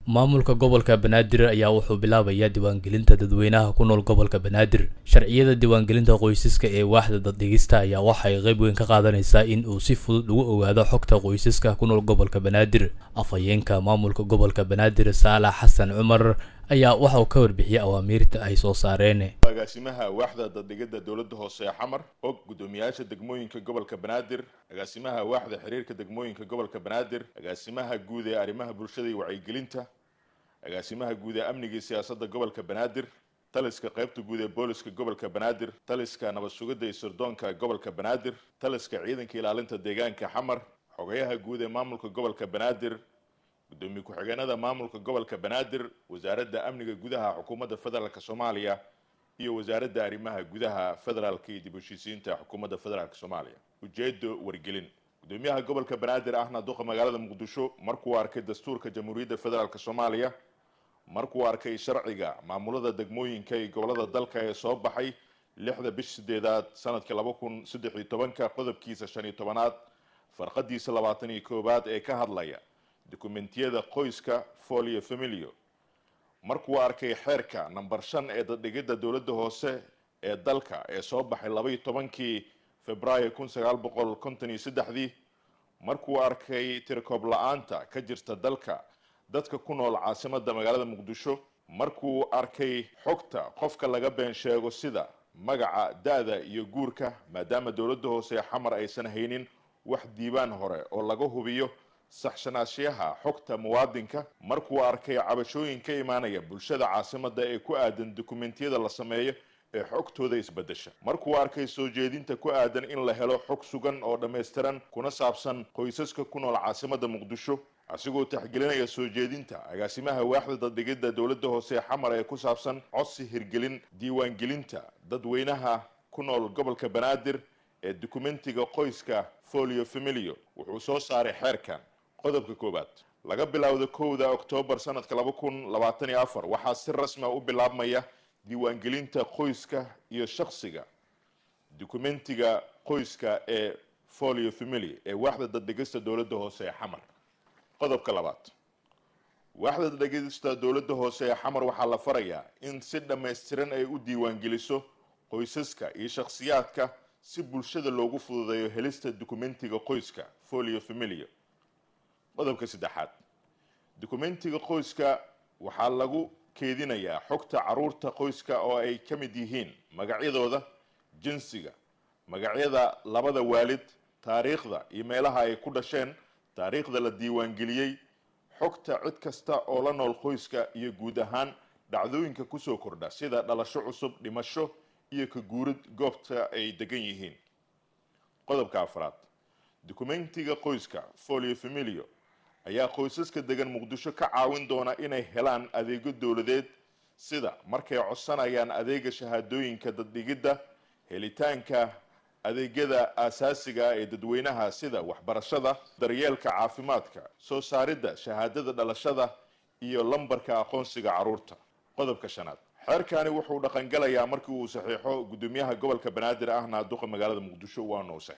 maamulka gobolka banaadir ayaa wuxuu bilaabayaa diiwaangelinta dadweynaha ku nool gobolka banaadir sharciyada diiwaangelinta qoysaska ee waaxda daddhigista ayaa waxay qayb weyn ka qaadanaysaa in uu si fudud ugu ogaado xogta qoysaska ku nool gobolka banaadir afhayeenka maamulka gobolka banaadir saalax xasan cumar ayaa waxauu ka warbixiyey awaamiirta ay soo saareen agaasimaha waaxda daddhigidda dowladda hoose ee xamar og guddoomiyaasha degmooyinka gobolka banaadir agaasimaha waaxda xiriirka degmooyinka gobolka banaadir agaasimaha guud ee arrimaha bulshada iyo wacyigelinta agaasimaha guud ee amniga iyo siyaasadda gobolka banaadir taliska qaybta guud ee booliska gobolka banaadir taliska nabad sugidda iyo sirdoonka gobolka banaadir taliska ciidanka ilaalinta deegaanka xamar xogayaha guud ee maamulka gobolka banaadir gudoomiye ku-xigeenada maamulka gobolka banaadir wasaaradda amniga gudaha xukuumadda federaalk soomaaliya iyo wasaaradda arrimaha gudaha federaalka iyo dib heshiisiinta xukuumadda federaalk soomaaliya ujeedo wargelin gudoomiyaha gobolka banaadir ahna duqa magaalada muqdisho markuu arkay dastuurka jamhuuriyadda federaalk soomaaliya markuu arkay sharciga maamulada degmooyinka iyo gobolada dalka ee soo baxay lixda bish sideedaad sanadkii laba kun saddex iyo tobanka qodobkiisa shan iyo tobanaad farqadiisa labaatan iyo koowaad ee ka hadlaya dokumentiyada qoyska folio familio markuu arkay xeerka namber shan ee daddhigidda dowladda hoose ee dalka ee soo baxay laba iyo tobankii februaayo kun sagaal boqol konton iyo saddexdii markuu arkay tirkoob la-aanta ka jirta dalka dadka ku nool caasimadda magaalada muqdisho markuu arkay xogta qofka laga been sheego sida magaca da-da iyo guurka maadaama dowladda hoose ee xamar aysan haynin wax diiwaan hore oo laga hubiyo saxshanaashiyaha xogta muwaadinka markuu arkay cabashooyin ka imaanaya bulshada caasimadda ee ku aadan dokumentiyada la sameeyo ee xogtooda isbedesha markuu arkay soo jeedinta ku aadan in la helo xog sugan oo dhammaystiran kuna saabsan qoysaska ku nool caasimadda muqdisho asigoo taxgelinaya soo jeedinta agaasimaha waaxda daddhigidda dowladda hoose ee xamar ee ku saabsan codsi hirgelin diiwaangelinta dadweynaha ku nool gobolka banaadir ee dokumentiga qoyska folio familio wuxuu soo saaray xeerkan qodobka koowaad laga bilaawdo kowda oktoobar sanadka laba kun labaatan iyo afar waxaa si rasmia u bilaabmaya diiwaangelinta qoyska iyo shaksiga dokumentiga qoyska ee folio family ee waaxda daddhigista dowladda hoose ee xamar qodobka labaad waaxda daddhigista dowladda hoose ee xamar waxaa la farayaa in si dhammaystiran ay u diiwaangeliso qoysaska iyo shakhsiyaadka si bulshada loogu fududeeyo helista dokumentiga qoyska folio familio qodobka saddexaad dokumentiga qoyska waxaa lagu keedinayaa xogta caruurta qoyska oo ay ka mid yihiin magacyadooda jinsiga magacyada labada waalid taariikhda iyo meelaha ay ku dhasheen taariikhda la diiwaangeliyey xogta cid kasta oo la nool qoyska iyo guud ahaan dhacdooyinka kusoo kordha sida dhalasho cusub dhimasho iyo ka guurid goobta ay degan yihiin qodobka afraad dokumentiga qoyska folio familio ayaa qoysaska degan muqdisho ka caawin doona inay helaan adeegyo dowladeed sida markay codsanayaan adeega shahaadooyinka daddhigidda helitaanka adeegyada aasaasiga ee dadweynaha sida waxbarashada daryeelka caafimaadka soo saaridda shahaadada dhalashada iyo lambarka aqoonsiga carruurta qodobka shanaad xeerkani wuxuu dhaqangalayaa markii uu saxiixo guddoomiyaha gobolka banaadir ahna duqa magaalada muqdisho waanu